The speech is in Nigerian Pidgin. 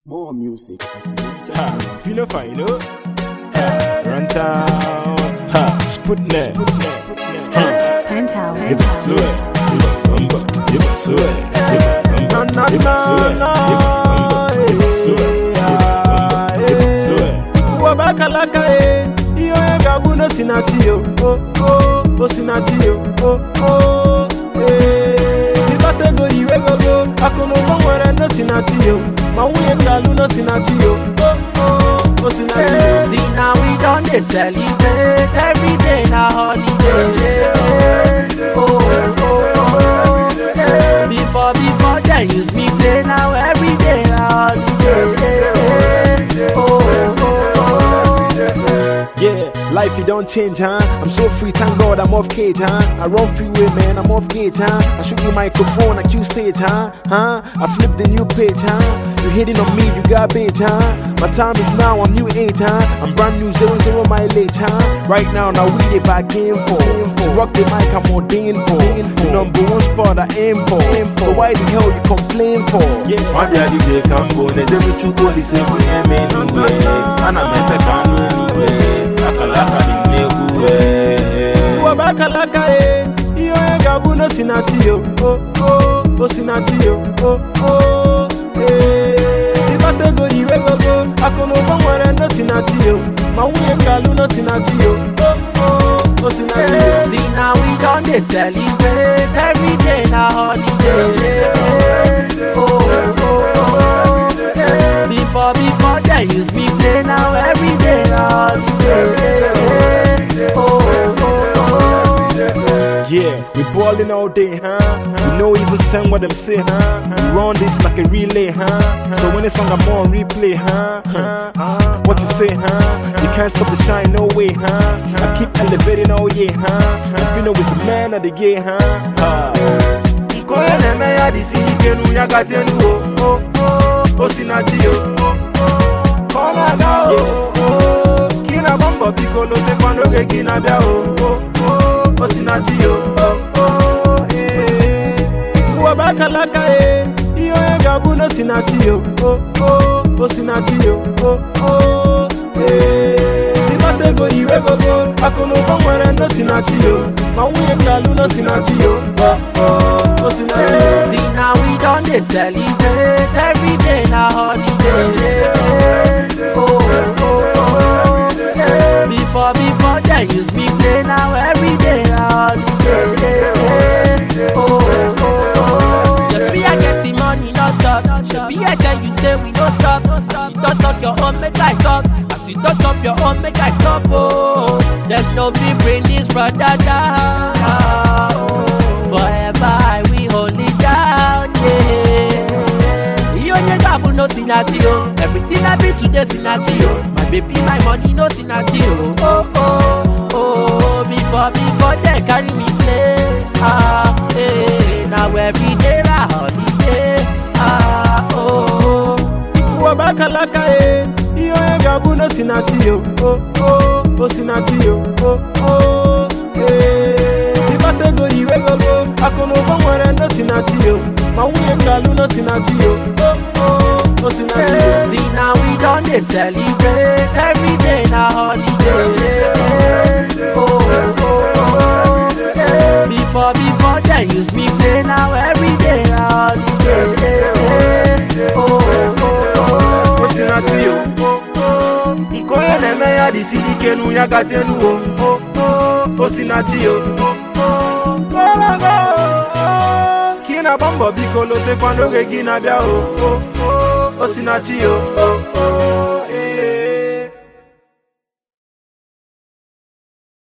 More music. Ha, feel fine, you know? Ha, run town. Ha, Sputnik. Ha, Penthouse. give it sweat. Give it bumper. Give it sweat. Give it bumper. Give it sweat. Give it bumper. Give it sweat. Give it bumper. Give it sweat. wabakalaka e ihe onye ga-abụ na osinachi yo o o osinachi yo o o ee ịkpata ego iwe gogo akụ na ụba nwere na osinachi yo ma nwunye ngalụ na osinachi yo o o osinachi yo See now we done dey celebrate every day na holiday. Oh, oh, oh, yeah. Before before they use me play now every day na holiday. Oh, oh, oh, Yeah, life it don't change, huh? I'm so free, thank God I'm off cage, huh? I run freeway, man, I'm off gauge, huh? I shoot you microphone, I cue stage, huh? Huh? I flip the new page, huh? You hitting on me, you garbage, huh? My time is now, I'm new age, huh? I'm brand new, zero zero mileage, huh? Right now, now we the back in for. To rock the mic, I'm ordained for. The number one spot I aim for. So why the hell you complain for? Yeah. Nwabịa dije ka mbụ na-ezebe chukwu olise bụ ihe mee n'uwe ana m efe ka anụ eluwe akalaka dị m n'egwu wee wabakalaka e ihe onye ga-abụ na osinachi yo o o osinachi yo o o ee ịkpata ego iwe gogo akụ na ụba nwere na osinachi yo ma nwunye ngalụ na osinachi yo o o osinachi yo oh. See now we done dey celebrate every day na holiday. Oh, oh, oh, yeah. Before before they use me play now every day na holiday. Oh, oh, oh, Yeah, we ballin' all day, huh? We know even send what them say, huh? We run this like a relay, huh? So when it's song I'm on replay, huh? huh? What you say, huh? You can't stop the shine, no way, huh? I keep elevating all year, huh? If you know it's the man of the year, huh? huh? nke onye na-eme ya dị si ike nu ya gazie nu o o o osinachi yo o o ka ọ na-aga o o ka ị na-agba mbọ biko lotekwa n'oge gị na-abịa o o o osinachi yo o o ee wabakalaka e ihe onye ga-abụ na osinachi yo o o osinachi yo o o ee ịkpata ego iwe gogo akụ na ụba nwere na osinachi yo ma nwunye ngalụ na osinachi yo o o osinachi yo See now we done dey celebrate every day na holiday. Oh, oh, oh, yeah. Before before they use me play now every day na holiday. Oh, oh, oh, just we are getting money non stop. Be I tell you say we no stop. As you don't talk your own make I talk. As you don't talk your own make I talk. Oh, them no fit bring this brother down. Oh, forever I will hold it down. Yeah. You only got no sinati oh. Everything I be today sinati oh. My baby, my money no sinati oh. Oh oh oh. Before before they carry me play. Ah eh. Now every day na holiday. Ah oh. wabakalaka e ihe onye ga-abụ na osinachi yo o o osinachi yo o o ee ịkpata ego iwe gogo akụ na ụba nwere na osinachi yo ma nwunye ngalụ na osinachi yo o o osinachi yo See now we done dey celebrate every day na holiday. Oh, oh, oh, yeah. Before before they use me play now every day na holiday. Oh, oh, oh, osinachi yo o o nke onye na-eme ya dị siri ike nu ya gazie nu o o o osinachi yo o o kọrọgo ka ị na-agba mbọ biko lotekwa n'oge gị na-abịa o o o osinachi yo o o